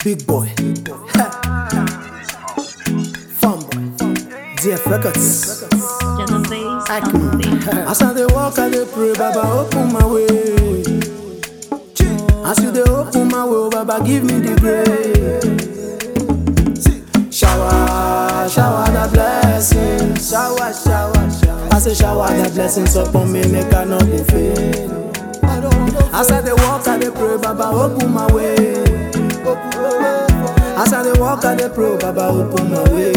Big boy. Fun boy. DF Records. Genovese Acme. As I dey walk, I dey pray, Baba open my way. As you dey open my way, oh, Baba give me the grace. Shower, shower the blessings. Shower, shower, shower. I say shower the blessings upon me, make I not go fail. As I dey walk, I dey pray, Baba open my way. As I dey walk, I dey pray, Baba open my way.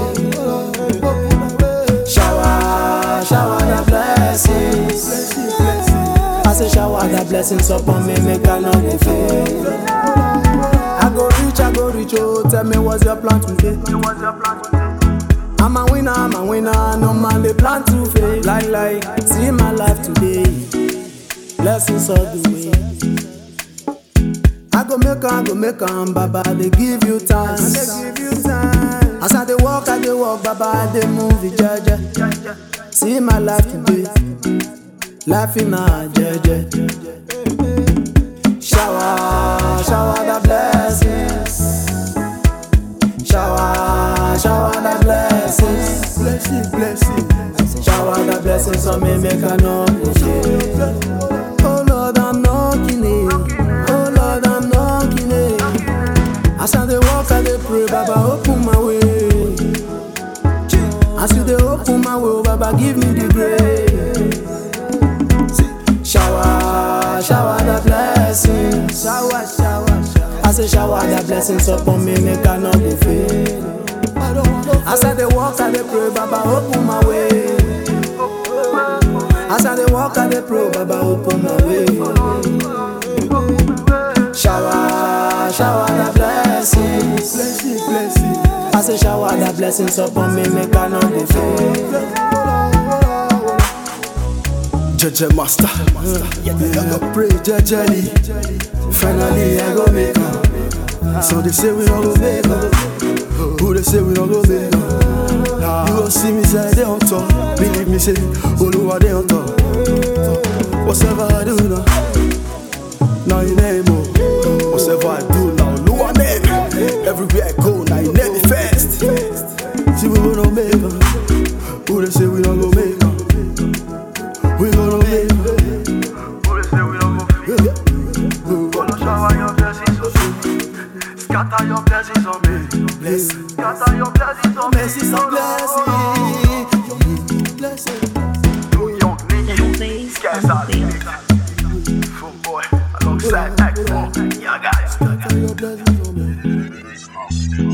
Shower, shower the blessings. I say shower the blessings upon me, make I not go fail. I go reach, I go reach, oh, tell me what's your plan today? I'm a winner, I'm a winner, no man they plan to fail. Like, like, see my life today, blessings all the way. I go make am, go make am, Baba, they give you time. As I dey walk, I dey walk, Baba, I dey move it, jeje. See my life today, life in a jeje. Shower, shower the blessings. Shower, shower the blessings. Blessing, blessing. Shower the blessings on me, make I know Oh Lord, I'm knocking it. Oh Lord, I'm knocking it. As I dey walk, I dey pray, Baba, open my way. As you dey open my way, oh, Baba, give me the grace. Shower, shower the blessings. Shower, shower, shower. I say shower the blessings upon me, make I not go fail. As I dey walk, I dey pray, Baba, open my way. As I dey walk, I dey pray, Baba, open my way. Shower, shower the blessings. Blessing, blessing. I say shower the blessings upon me, make I not go fail. Jeje master, yeah, I go pray jejely. Finally I go make am. So they say we don't go make am. Who they say we don't go make am? You go see me say they on top. Believe me say Oluwa they on top. Whatever I do now, now you name oh. Whatever I do now, Oluwa name. Everywhere I go now you name me first. See we don't make am. Who they say we don't go make am? We gonna make it. Who they say we don't go feel? Gonna shower your blessings on me. Scatter your blessings on me. Blessing, Scatter your blessings on me. blessings, and blessing. Blessing. New York, Nicky. Genovese Guys out Genovese Full boy. Alongside X4. Yeah, guys. Your blessings on me.